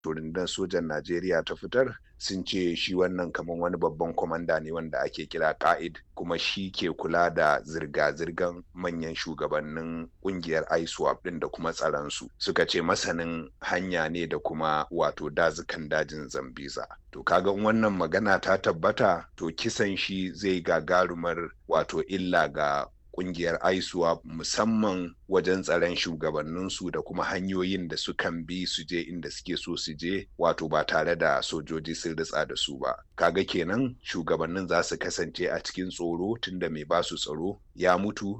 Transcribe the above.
rundunar sojan Najeriya ta fitar sun ce shi wannan kamar wani babban kwamanda ne wanda ake kira ka'id kuma shi ke kula da zirga-zirgan manyan shugabannin kungiyar ISWAP din da kuma tsaronsu suka ce masanin hanya ne da kuma wato dazukan dajin Zambiza. To kaga wannan magana ta tabbata to kisan shi zai gagarumar wato illa ga kungiyar ISWAP musamman wajen tsaron shugabanninsu da kuma hanyoyin da sukan bi su je inda suke so su je wato ba tare da sojoji sun ritsa da su ba kaga kenan shugabannin za su kasance a cikin tsoro tunda mai basu tsaro ya mutu